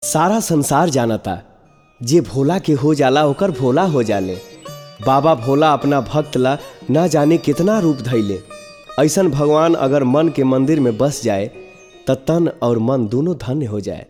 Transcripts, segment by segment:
सारा संसार जानता जे भोला के हो जाला ओकर भोला हो जाले बाबा भोला अपना भक्त ला ना जाने कितना रूप धैले ऐसन भगवान अगर मन के मंदिर में बस जाए त तन और मन दोनों धन्य हो जाए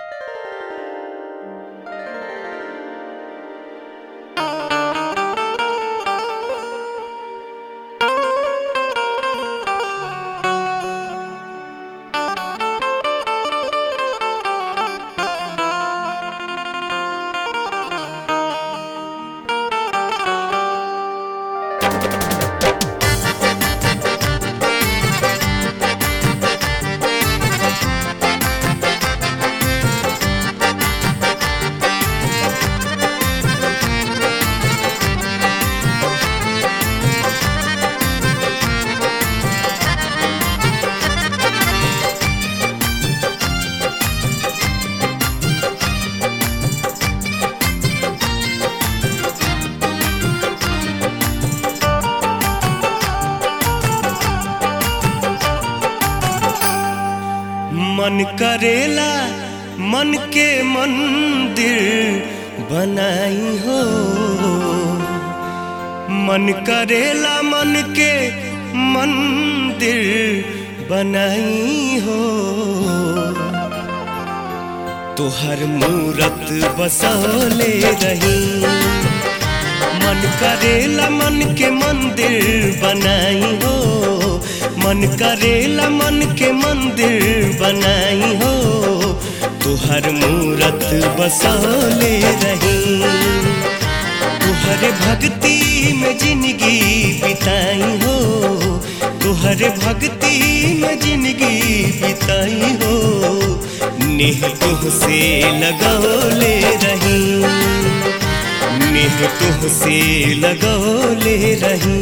मन करेला मन के मंदिर बनाई हो मन करेला मन के मंदिर बनाई हो तोहर मूरत बसौले रही मन करेला मन के मंदिर बनाई हो मन करेला मन के मंदिर बनाई हो तुहर मूरत बसौले रही तुहर भक्ति में जिंदगी बिताई हो तुहर भक्ति में जिंदगी बिताई हो नेह तुहसे लगौले रही नेह तुहसे लगौले रही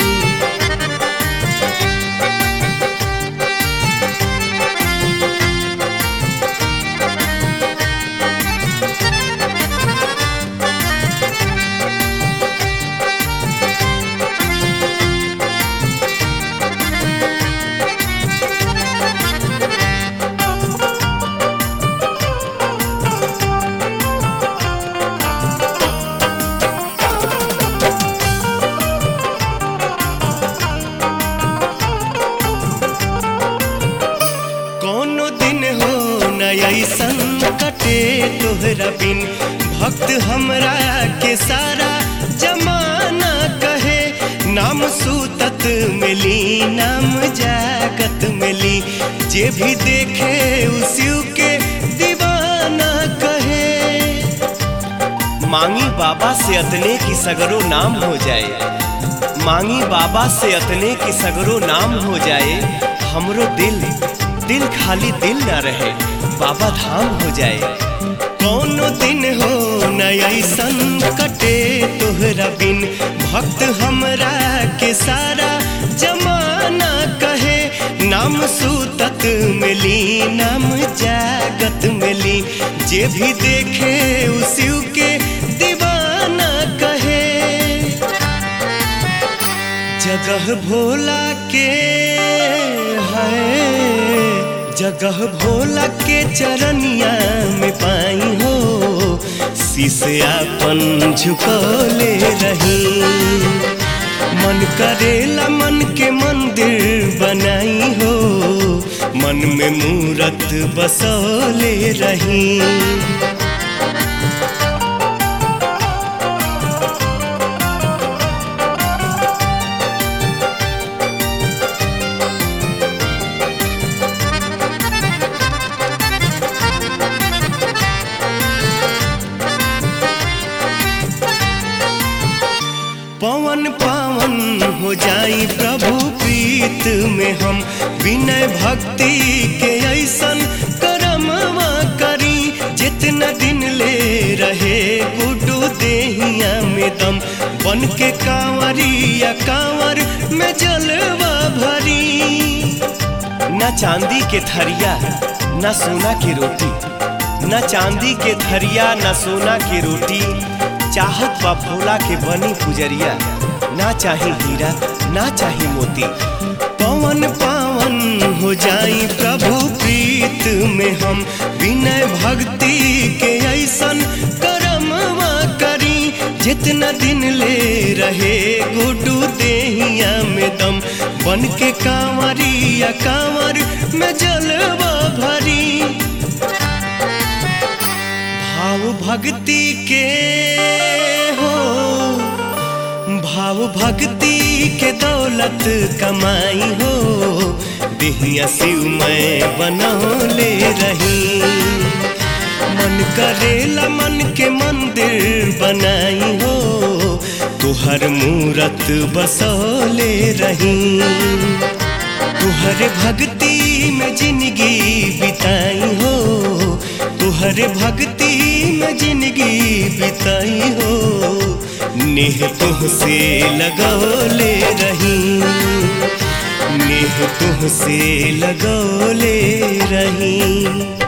कोनो दिन हो न ऐसन कटे तोहरा बिन भक्त हमरा के सारा जमाना कहे नाम सूतत मिली नाम जागत मिली जे भी देखे उसी के दीवाना कहे मांगी बाबा से अतने की सगरो नाम हो जाए मांगी बाबा से अतने की सगरो नाम हो जाए हमरो दिल दिल खाली दिल ना रहे बाबा धाम हो जाए कोनो दिन हो न ऐसन कटे तोहरा बिन भक्त हमरा के सारा जमाना कहे नाम सूतत मिली नाम जागत मिली जे भी देखे उसी के दीवाना कहे जगह भोला के है जगह भोला के चरनिया में पाई हो शीशयापन झुकौले रही मन करेला मन के मंदिर बनाई हो मन में मूरत बसौले रही पवन पावन हो जाई प्रभु प्रीत में हम विनय भक्ति के ऐसन करमवा करी जितना दिन ले रहे गुडू देहिया में दम बन के कांवरिया कांवर में जलवा भरी न चांदी के थरिया न सोना की रोटी न चांदी के थरिया न सोना की रोटी चाहत बा भोला के बनी पुजरिया ना चाही हीरा ना चाही मोती पवन पावन हो जाई प्रभु प्रीत में हम विनय भक्ति जितना दिन ले रहे गुडू देहिया में दम बन के कांवरिया कांवर में जलवा भरी भाव भक्ति के हो भाव भक्ति के दौलत कमाई हो दिहिया शिव मैं बनौले रही मन करेला मन के मंदिर बनाई हो तुहर मूरत बसौले रही तुहरे भक्ति में जिंदगी बिताई हो तुहरे भक्ति में जिंदगी बिताई हो नेह तुहसे लगौले रही नेह तुहसे लगौले रही